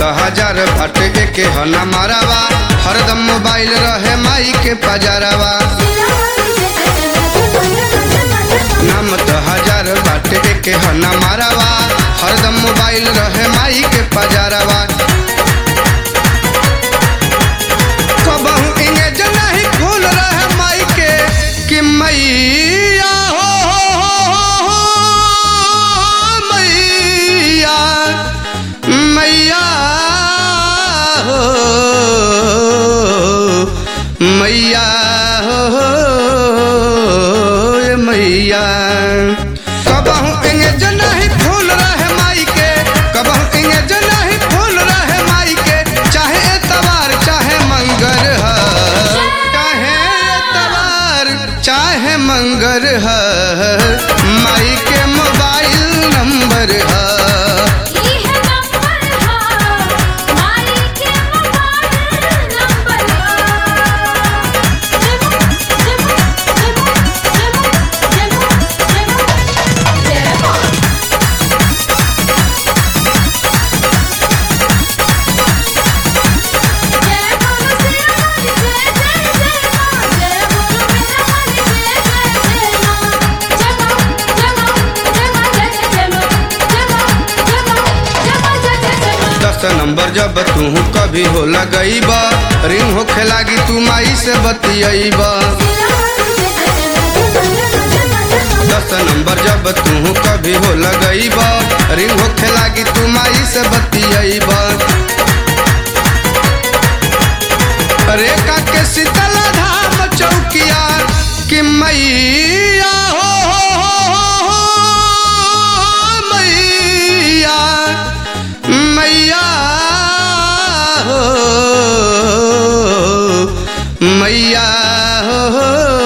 हजार भट के हना मारावा हरदम मोबाइल रहे माई के पजारावा नाम तो हजार बाट के हना मारावा हरदम मोबाइल रहे माई के पजारावा कबहू इंगेज नहीं खोल रहे माई के कि मैया हो हो, हो, हो, मैया मैया हो मैया हो ए मैया कबहू इंगेज नहीं फूल रहे माई के कबहू इंगेज नहीं फूल रहे माई के चाहे एतवार चाहे मंगर ह चाहे एतवार चाहे मंगर ह माई के मोबाइल नंबर है दस नंबर जब तू कभी हो लगईब रिंग होखे लागी तू माई से बतियब दस नंबर जब तू कभी हो लगईब रिंग होखे लागी तू माई से बतियब रेखा के शीतला धाम चौकिया कि मैया हो, हो, हो, हो, मैया मैया हो मैया हो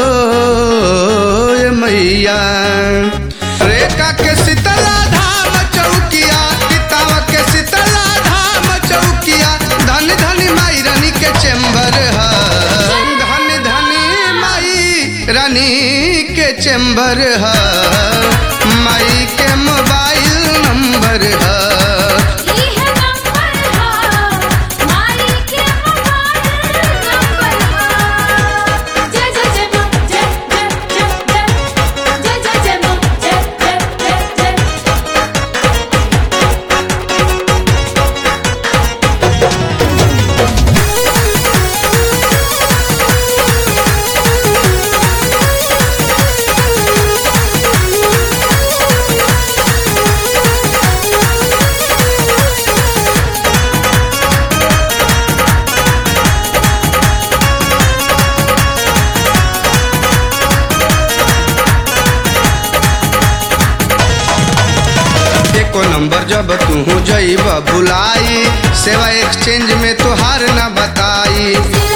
ए मैया रेखा के शीतला धाम चौकिया पितावा के शीतला धाम चौकिया धन धनी माई रानी के चेम्बर है धन धनी माई रानी के चेम्बर है माई के मोबाइल नंबर है एको नंबर जब तू जईब बुलाई सेवा एक्सचेंज में तोहार न बताई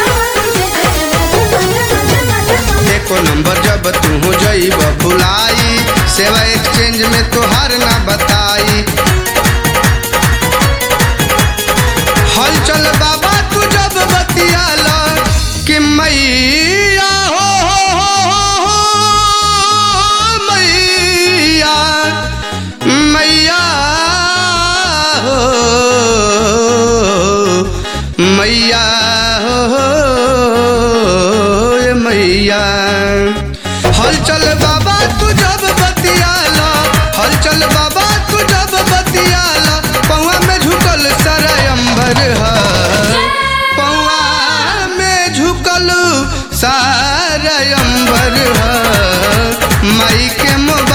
एको नंबर जब तू जईब बुलाई सेवा एक्सचेंज में तोहार न बताई हल चल बाबा तू जब बतियाला कि मैया हो, हो, हो, हो, हो मैया मैया हो मैया हो ए मैया हल चल बाबा तू जब बतियाला हल चल बाबा तू जब बतियाला पौआ में झुकल सारा अंबर है पौआ में झुकल सारा अंबर है माई के मोबाइल